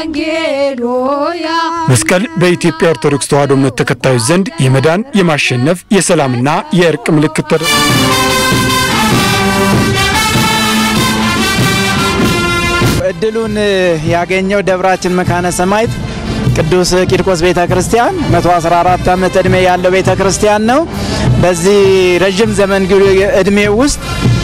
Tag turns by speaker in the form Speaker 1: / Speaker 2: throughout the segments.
Speaker 1: መስቀል በኢትዮጵያ ኦርቶዶክስ ተዋሕዶ እምነት ተከታዮች ዘንድ የመዳን የማሸነፍ የሰላምና የእርቅ ምልክት ተደ
Speaker 2: እድሉን ያገኘው ደብራችን መካነ ሰማዕት ቅዱስ ቂርቆስ ቤተ ክርስቲያን 114 ዓመት ዕድሜ ያለው ቤተ ክርስቲያን ነው። በዚህ ረዥም ዘመን ዕድሜ ውስጥ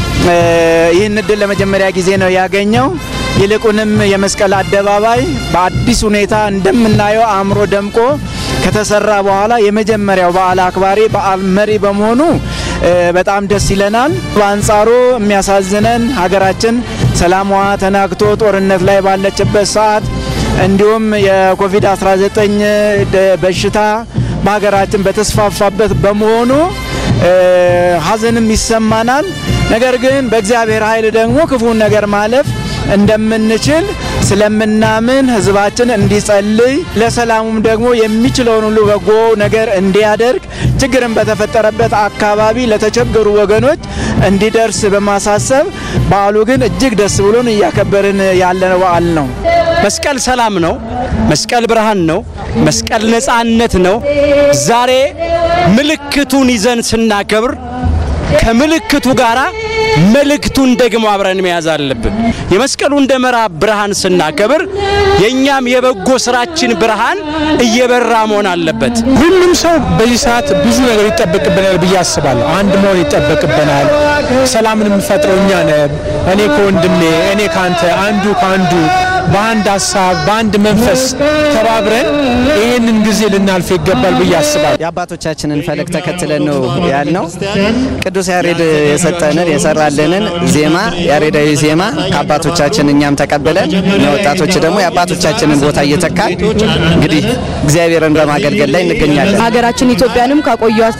Speaker 2: ይህን እድል ለመጀመሪያ ጊዜ ነው ያገኘው። ይልቁንም የመስቀል አደባባይ በአዲስ ሁኔታ እንደምናየው አእምሮ ደምቆ ከተሰራ በኋላ የመጀመሪያው በዓል አክባሪ በዓል መሪ በመሆኑ በጣም ደስ ይለናል። በአንጻሩ የሚያሳዝነን ሀገራችን ሰላሟ ተናግቶ ጦርነት ላይ ባለችበት ሰዓት እንዲሁም የኮቪድ-19 በሽታ በሀገራችን በተስፋፋበት በመሆኑ ሀዘንም ይሰማናል። ነገር ግን በእግዚአብሔር ኃይል ደግሞ ክፉን ነገር ማለፍ እንደምንችል ስለምናምን ሕዝባችን እንዲጸልይ ለሰላሙም ደግሞ የሚችለውን ሁሉ በጎ ነገር እንዲያደርግ ችግርን በተፈጠረበት አካባቢ ለተቸገሩ ወገኖች እንዲደርስ በማሳሰብ በዓሉ ግን እጅግ ደስ ብሎን እያከበርን ያለ በዓል ነው።
Speaker 3: መስቀል ሰላም ነው። መስቀል ብርሃን ነው። መስቀል ነፃነት ነው። ዛሬ ምልክቱን ይዘን ስናከብር ከምልክቱ ጋር መልእክቱን ደግሞ አብረን መያዝ አለብን። የመስቀሉን ደመራ ብርሃን ስናከብር የእኛም የበጎ ስራችን ብርሃን እየበራ መሆን አለበት።
Speaker 4: ሁሉም ሰው በዚህ ሰዓት ብዙ ነገር ይጠበቅብናል ብዬ አስባለሁ። አንድ መሆን ይጠበቅብናል። ሰላምን የምፈጥረው እኛ ነን። እኔ ከወንድሜ፣ እኔ ካንተ፣ አንዱ ከአንዱ በአንድ ሀሳብ በአንድ መንፈስ ተባብረን ይህንን ጊዜ ልናልፍ ይገባል ብዬ አስባለሁ።
Speaker 2: የአባቶቻችንን ፈለግ ተከትለን ነው ያልነው። ቅዱስ ያሬድ የሰጠንን የሰራልንን ዜማ ያሬዳዊ ዜማ ከአባቶቻችን እኛም ተቀብለን ወጣቶች ደግሞ የአባቶቻችንን ቦታ እየተካን እንግዲህ እግዚአብሔርን በማገልገል ላይ እንገኛለን።
Speaker 5: ሀገራችን ኢትዮጵያንም ካቆዩት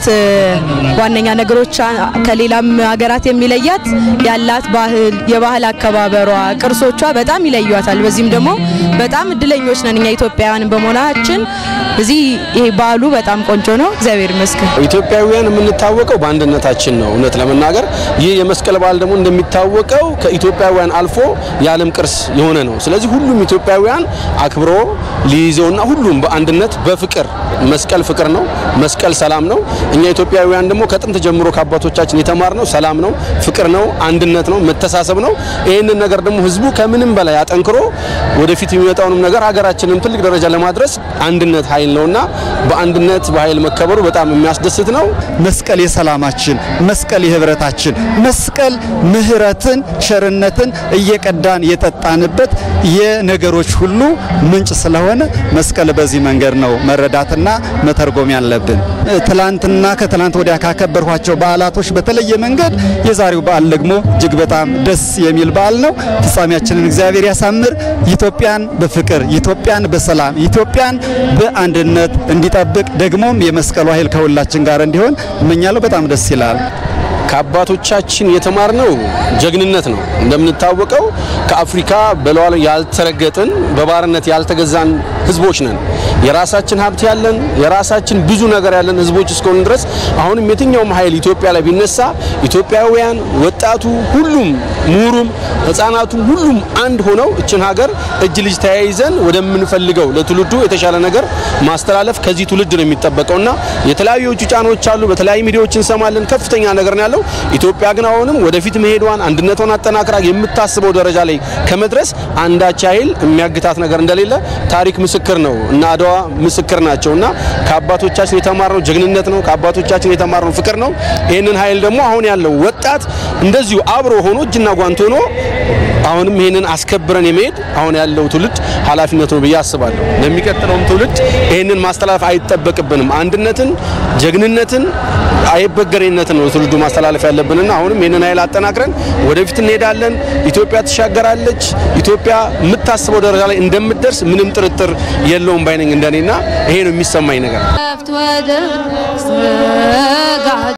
Speaker 5: ዋነኛ ነገሮች ከሌላም ሀገራት የሚለያት ያላት ባህል፣ የባህል አከባበሯ፣ ቅርሶቿ በጣም ይለዩታል። በዚህም ደግሞ በጣም እድለኞች ነን እኛ ኢትዮጵያውያን በመሆናችን እዚህ ይሄ በዓሉ በጣም ቆንጆ ነው። እግዚአብሔር ይመስገን።
Speaker 6: ኢትዮጵያውያን የምንታወቀው በአንድነታችን ነው። እውነት ለመናገር ይህ የመስቀል በዓል ደግሞ እንደሚታወቀው ከኢትዮጵያውያን አልፎ የዓለም ቅርስ የሆነ ነው። ስለዚህ ሁሉም ኢትዮጵያውያን አክብሮ ሊይዘውና ሁሉም በአንድነት በፍቅር መስቀል ፍቅር ነው፣ መስቀል ሰላም ነው። እኛ ኢትዮጵያውያን ደግሞ ከጥንት ጀምሮ ከአባቶቻችን የተማርነው ሰላም ነው፣ ፍቅር ነው፣ አንድነት ነው፣ መተሳሰብ ነው። ይህንን ነገር ደግሞ ህዝቡ ከምንም በላይ አጠንክሮ ወደፊት የሚመጣውንም ነገር ሀገራችንን ትልቅ ደረጃ ለማድረስ አንድነት ኃይል ነውና በአንድነት በኃይል መከበሩ በጣም የሚያስደስት ነው።
Speaker 7: መስቀል የሰላማችን፣ መስቀል የህብረታችን፣ መስቀል ምህረትን፣ ቸርነትን እየቀዳን የጠጣንበት የነገሮች ሁሉ ምንጭ ስለሆነ መስቀል በዚህ መንገድ ነው መረዳትና መተርጎም ያለብን። ትላንትና ከትላንት ወዲያ ካከበርኋቸው በዓላቶች በተለየ መንገድ የዛሬው በዓል ደግሞ እጅግ በጣም ደስ የሚል በዓል ነው። ፍጻሜያችንን እግዚአብሔር ያሳምር። ኢትዮጵያን በፍቅር ኢትዮጵያን በሰላም ኢትዮጵያን በአንድነት እንዲጠብቅ ደግሞም የመስቀሉ ኃይል ከሁላችን ጋር እንዲሆን እመኛለሁ። በጣም ደስ ይላል።
Speaker 6: ከአባቶቻችን የተማርነው ጀግንነት ነው። እንደምንታወቀው ከአፍሪካ በለዋል ያልተረገጥን በባርነት ያልተገዛን ህዝቦች ነን። የራሳችን ሀብት ያለን የራሳችን ብዙ ነገር ያለን ህዝቦች እስከሆኑ ድረስ አሁንም የትኛውም ኃይል ኢትዮጵያ ላይ ቢነሳ ኢትዮጵያውያን፣ ወጣቱ፣ ሁሉም ምሁሩም፣ ህፃናቱ ሁሉም አንድ ሆነው እችን ሀገር እጅ ልጅ ተያይዘን ወደምንፈልገው ለትውልዱ የተሻለ ነገር ማስተላለፍ ከዚህ ትውልድ ነው የሚጠበቀውና የተለያዩ የውጭ ጫናዎች አሉ። በተለያዩ ሚዲያዎች እንሰማለን። ከፍተኛ ነገር ነው ያለው። ኢትዮጵያ ግን አሁንም ወደፊት መሄዷን አንድነቷን አጠናክራ የምታስበው ደረጃ ላይ ከመድረስ አንዳች ኃይል የሚያግታት ነገር እንደሌለ ታሪክ ምስክር ነው እና አድዋ ምስክር ናቸው እና ከአባቶቻችን የተማርነው ጀግንነት ነው። ከአባቶቻችን የተማርነው ፍቅር ነው። ይህንን ኃይል ደግሞ አሁን ያለው ወጣት እንደዚሁ አብሮ ሆኖ እጅና ጓንት ሆኖ አሁንም ይህንን አስከብረን የመሄድ አሁን ያለው ትውልድ ኃላፊነት ነው ብዬ አስባለሁ። ለሚቀጥለውም ትውልድ ይህንን ማስተላለፍ አይጠበቅብንም። አንድነትን፣ ጀግንነትን፣ አይበገሬነትን ነው ትውልዱ ማስተላለፍ ያለብንና አሁንም ይህንን ኃይል አጠናክረን ወደፊት እንሄዳለን። ኢትዮጵያ ትሻገራለች። ኢትዮጵያ የምታስበው ደረጃ ላይ እንደምትደርስ ምንም ጥርጥር የለውም ባይነኝ እንደኔና ይሄ ነው የሚሰማኝ ነገር።